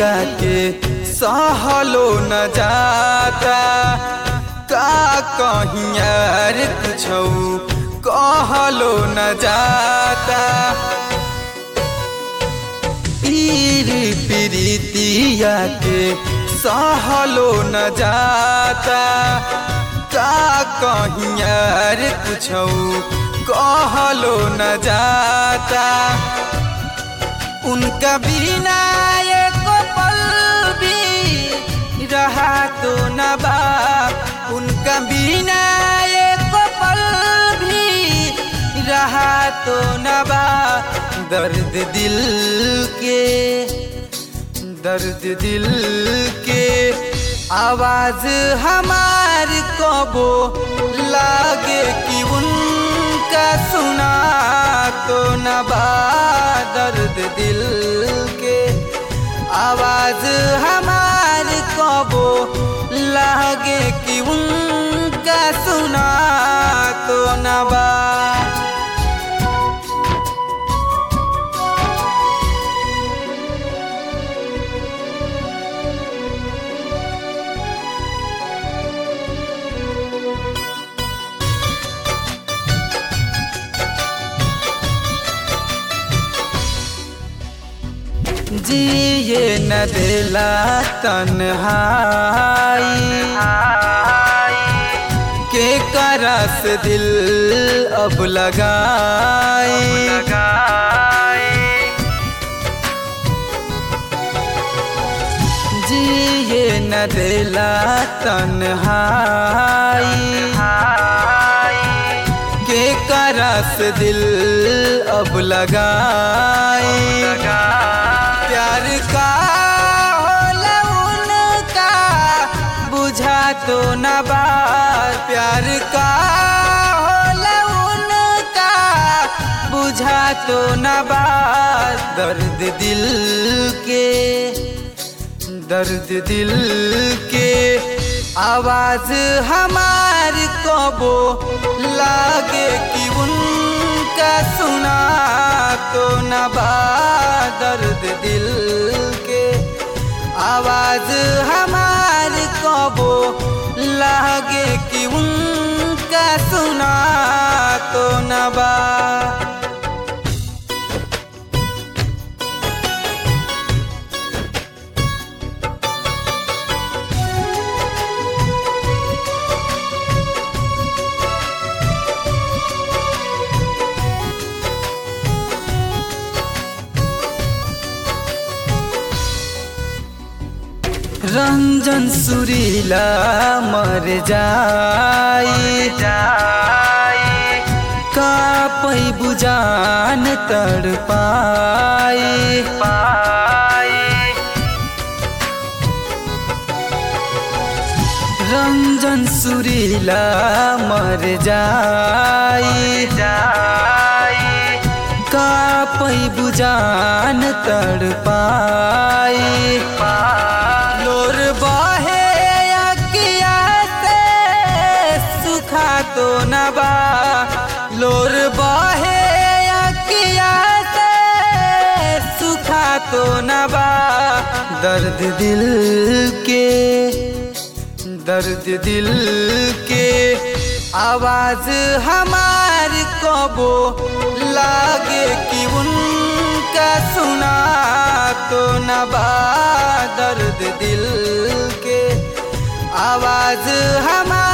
प्रीतिया के सहलो न जाता का कहीं यार कुछ कहलो न जाता पीर प्रीतिया के सहलो न जाता का कहीं यार कुछ कहलो न जाता उनका बिना एक पल भी रहा तो न बा उनका बिना एक पल भी रहा तो न बा दर्द दिल के दर्द दिल के आवाज हमार कबो लागे कि उनका सुना तो न बा दर्द दिल के आवाज हमार कबो लागे कि उनका सुना तो न बा जिए न दिला तन्हाई के करस दिल अब लगाई जिए न दिला तन्हाई के करस दिल अब लगाई प्यार का होला उनका बुझा तो न बार प्यार का होला उनका बुझा तो न बार दर्द दिल के दर्द दिल के आवाज हमार कबो लागे कि उनका सुना तो न बा दर्द दिल के आवाज हमार कबो लागे कि उनका सुना तो न बा रंजन सुरीला मर जाई का पै बुजान तड़ पाई रंजन सुरीला मर जाई का पै बुजान तड़ पाई लोर बहे अकिया से सुखा तो न बा लोर बहे अकिया से सुखा तो न बा दर्द दिल के दर्द दिल के आवाज हमार कबो लागे कि उनका सुना तो न बा दर्द दिल के आवाज हमार